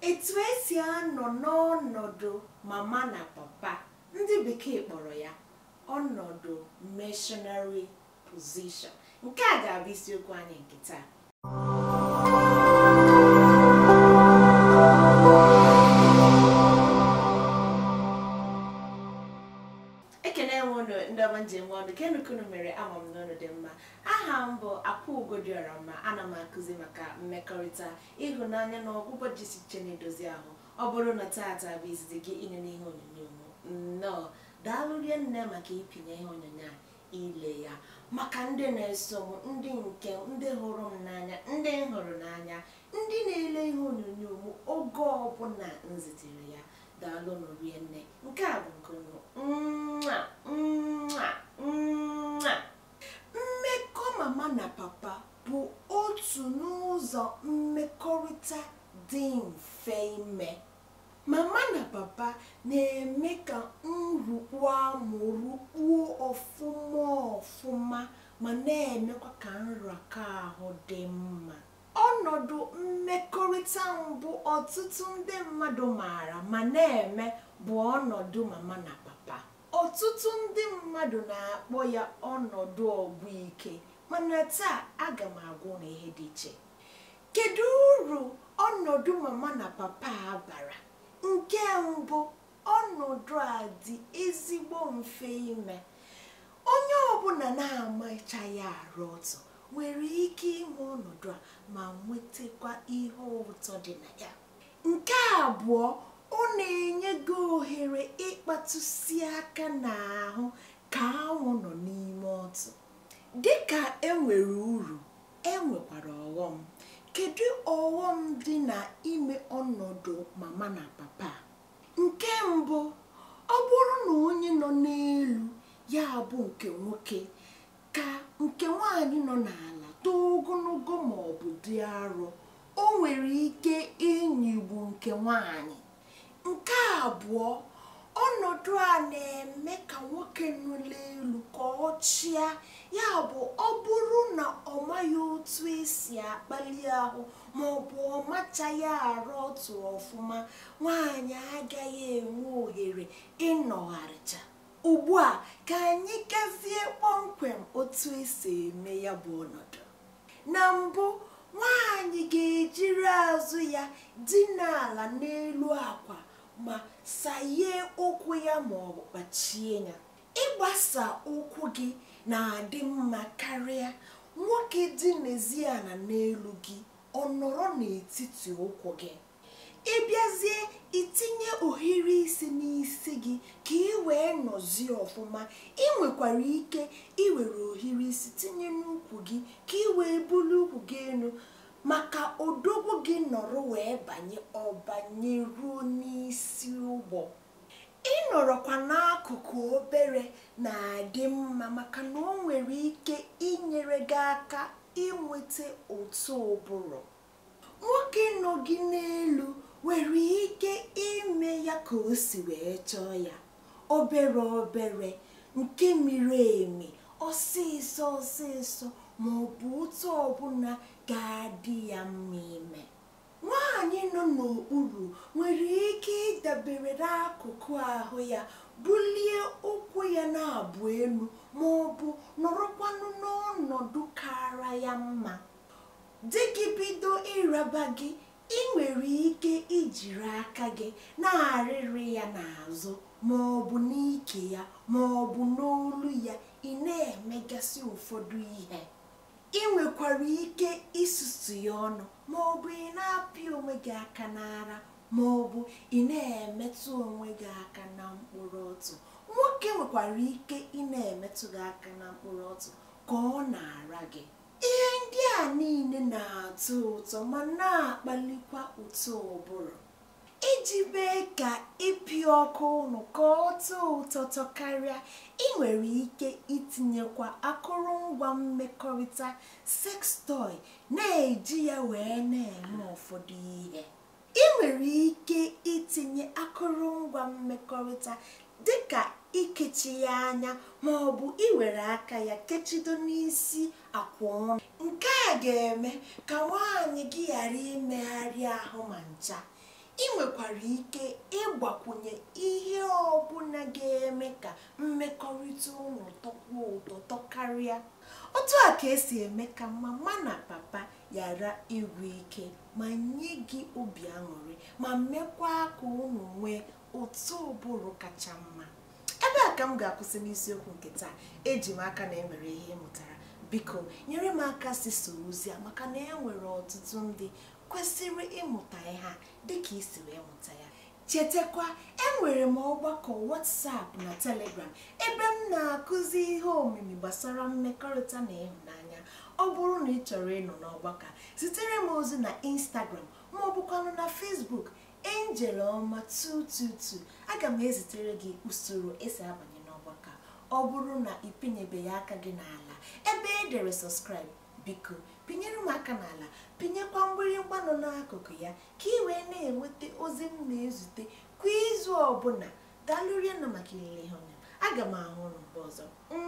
etu esi anọ n'ọnọdụ mama na papa ndị bekee kpọrọ ya ọnọdụ missionary position nke a ga-abụ isiokwu anyị nke taa ekene nwe unu ndị ọma njem ọnụ kenukunu mere ama m n'ọnụ dị mma aha m bụ akwa ugodiọra ma ana m akụzi maka mmekọrịta ịhụnanya na ọgwụgwọ jisi iche na-edozi ahụ ọ bụrụ na taata bụ izizi gị ịnụ n'ihe onyonyo m nnọọ daalụ rie nne maka ịpịnye ihe onyonyo a ile ya maka ndị na-eso m ndị nke ndị hụrụ m n'anya ndị m hụrụ n'anya ndị na-ele ihe onyonyo m oge ọbụla m zitere ya daalụ nụ rie nne nke a bụ nke unu Mwah, mwah, mwah. mmekọ mama na papa bụ otu n'ụzọ mmekọrịta dị mfe ime mama na papa na-eme ka nrukpu amụrụ kpuo ọfụma ọfụma ma na-emekwa ka nraka ahụ dị mma ọnọdụ mmekọrịta mbụ ọtụtụ ndị mmadụ maara ma na-eme bụ ọnọdụ mama na papa ọtụtụ ndị mmadụ na-akpọ ya ọnọdụ ọgbụ ike mana taa aga m agwa na ihe dị iche kedu uru ọnọdụ mama na papa a bara nke mbụ ọnọdụ a dị ezigbo mfe ime onye ọbụla na-amachaghị arụ ọtọ nwere ike ime ọnọdụ a ma nwetakwa ihe ụtọ dị na ya nke abụọ ọ na-enye gị ohere ịkpatụsi aka n'ahụ ka anwụ nọ n'ime ọtụ dịka enwere uru enwekwara ọghọm kedu ọghọm dị na ime ọnọdụ mama na papa nke mbụ ọ bụrụ na onye nọ n'elu ya bụ nke nwoke ka nke nwanyị nọ n'ala too ogologo ma ọ bụ dị arọ o nwere ike ịnyịgbu nke nwanyị nke abụọ ọnọdụ a na-eme ka nwoke nọ n'elu ka ọ chịa ya bụ ọ bụrụ na ọ maghị otu esi akpali ahụ ma ọ bụ ọ machaghị arụ otu ọfụma nwaanyị agaghị enwe ohere ịnọgharịcha ugbu a ka anyị gazie kpọmkwem otu esi eme ya bụ ọnọdụ na mbụ nwaanyị ga-ejiri azụ ya dina ala n'elu akwa ma saye ụkwụ ya ma ọ bụ kpachie ya ịgbasa ụkwụ gị na-adị mma karịa nwoke dị n'eziana n'elu gị ọ nọrọ n'etiti ụkwụ gị ịbịazie itinye ohiri isi n'isi gị ka ị wee nọzie ọfụma ị nwekwara ike iwere ohiri isi tinye n'ukwu gị ka ị wee bulu ukwu gị elu maka odogwu gị nọrọ wee banye ọbanye ruo n'isi ụgbọ ịnọrọkwa n'akụkụ obere na-adị mma maka na o nwere ike inyere gị aka inweta otu ụbụrụ nwoke nọ gị n'elu nwere ike ime ya ka o si wee chọọ ya obere obere nke miri emi ọsịsọ ọsịsọ ma ọ bụ otu ọbụla ga-adị ya mma ime nwaanyị nọ n'okpuru nwere ike ịdabere n'akụkụ ahụ ya bulie ụkwụ ya na-abụ elu ma ọ bụ nọrọkwanụ n'ọnọdụ kara ya mma di gị bido ịraba gị ị nwere ike ijiri aka gị na-arịrị ya n'azụ ma ọ bụ n'ike ya ma ọ bụ n'olu ya ị na-emegasị ụfọdụ ihe ị nwekwara ike isusu ya ọnụ ma ọ bụ ị na-apịa onwe gị aka n'ara ma ọ bụ ị na-emetụ onwe gị aka na mkpụrụ ọtụ nwoke nwekwara ike ị na-emetụ gị aka na mkpụrụ ọtụ ka ọ na-ara gị ihe ndị a niile na-atọ ụtọ ma na-akpalikwa ụtọ ụbụrụ iji mee ka ịpị ọkụ ụnụ ka ọ tọọ ụtọ karịa ị nwere ike itinyekwa akụrụngwa mmekọrịta sex toy na-eji ya wee na-eme ụfọdụ ihe ị nwere ike itinye akụrụngwa mmekọrịta dịka ikechi ya anya ma ọ bụ iwere aka ya kechido n'isi akwa ọnụ nke a ga-eme ka nwaanyị gị ghara imegharị ahụ ma ncha ị nwekwara ike ịgbakwunye ihe ọbụla ga-eme ka mmekọrịta unu tọkwuo ụtọ tọkarịa otu a ka esi eme ka mama na papa ghara igwu ike ma nye gị obi aṅụrị ma mekwa ka unu nwee ụtọ ụbụrụ kacha mma ebe a ka m ga-akwụsị n'isiokwu nke taa eji m aka na enwere ihe ị mụtara biko nyere m aka si soro ozi a maka na e nwere ọtụtụ ndị kwesịrị ịmụta ihe a dịka isi wee mụta ya chetakwa enwere m ọgbakọ WhatsApp na Telegram ebe m na-akụzi ihe omimi gbasara mmekọrịta na ịhụnanya ọ bụrụ na ị chọrọ ịnọ n'ọgbakọ a, zitere m ozi na Instagram ma ọ bụkwanụ na Facebook Angel Ọma 222 aga m ezitere gị usoro esi abanye n'ọgbakọ a. ọ bụrụ na ị pinyebeghị aka gị n'ala ebe e dere subscribe biko pinyere m aka n'ala pinyekwa mgbịrịgba nọ n'akụkụ ya ka ị wee na-enweta ozi m na-ezute kwa izu ọbụla daalụrie na maka ilele ihe ọnya aga m ahụ ụnụ mgbe ọzọ